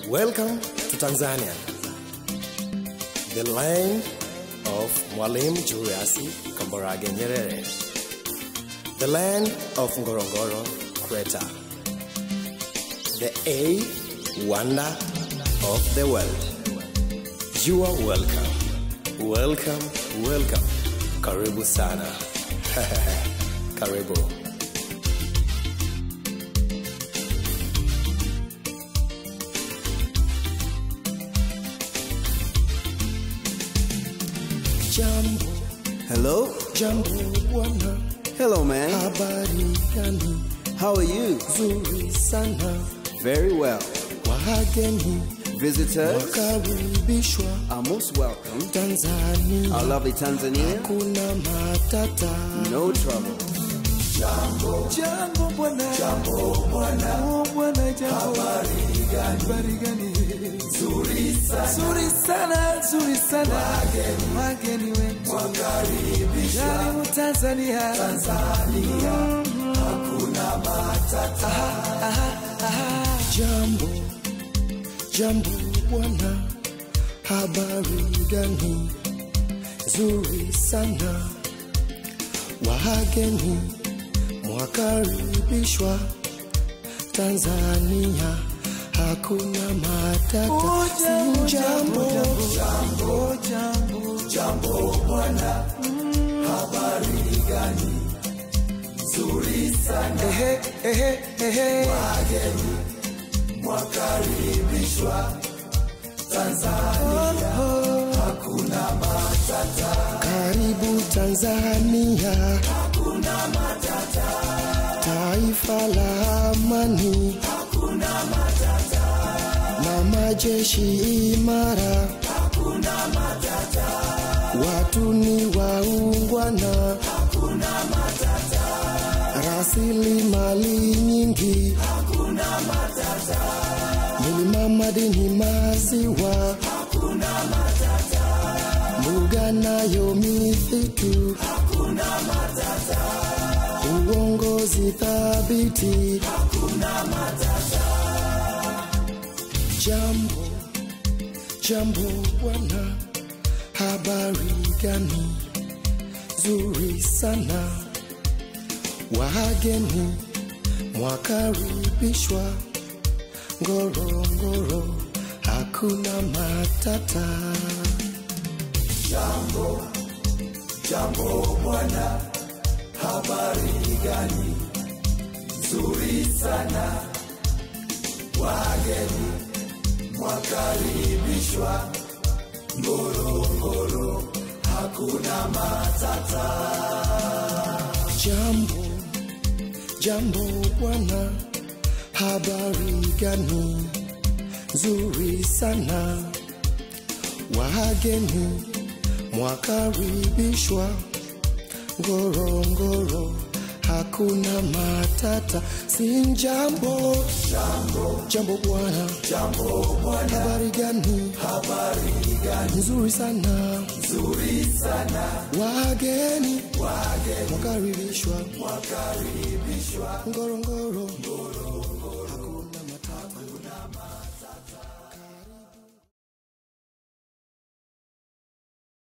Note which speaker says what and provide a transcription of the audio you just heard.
Speaker 1: Welcome to Tanzania, the land of Mwalimu Julius Kambarage Nyerere, the land of Ngorongoro Crater, the A wonder of the world. You are welcome, welcome, welcome. Karibu sana. Karibu. Jambo,
Speaker 2: Hello?
Speaker 1: jambo bwana,
Speaker 2: Hello, man.
Speaker 1: habari gani?
Speaker 2: How are you?
Speaker 1: Nzuri sana,
Speaker 2: Very well.
Speaker 1: wageni
Speaker 2: Visitors
Speaker 1: wakaribishwa
Speaker 2: are most welcome.
Speaker 1: Tanzania,
Speaker 2: Our lovely Tanzania,
Speaker 1: kuna matata.
Speaker 2: no trouble.
Speaker 1: Jambo bwana, jambo bwana, oh bwana, jambo. Habari gani? Habari gani? Nzuri sana, nzuri sana, nzuri sana. Wageni, wageni wetu wakaribishwa. Karibu Tanzania, Tanzania, hakuna matata. Aha, aha, aha. Jambo, jambo bwana, habari gani? Nzuri sana, wageni mwakaribishwa Tanzania, hakuna matata. Si jambo, jambo, jambo, jambo bwana, habari gani? Nzuri sana, ehe, ehe, ehe. Wageni mwakaribishwa Tanzania, hakuna matata. Karibu Tanzania, taifa la amani, hakuna matata, na majeshi imara, hakuna matata, watu ni waungwana, hakuna matata, rasilimali nyingi, hakuna matata, milima, madini, maziwa, hakuna matata, mbuga nayo misitu, hakuna matata uongozi thabiti, hakuna matata. Jambo, jambo bwana, habari gani? Zuri sana, wageni mwakaribishwa Ngorongoro, hakuna matata. Jambo, jambo bwana habari gani? Nzuri sana, wageni mwakaribishwa Ngorongoro, hakuna matata. Jambo, jambo bwana, habari gani? Nzuri sana, wageni mwakaribishwa Ngorongoro hakuna matata, si jambo jambo jambo bwana jambo bwana, habari gani? Habari gani? Nzuri sana nzuri sana, wageni wageni mwakaribishwa mwakaribishwa Ngorongoro Ngorongoro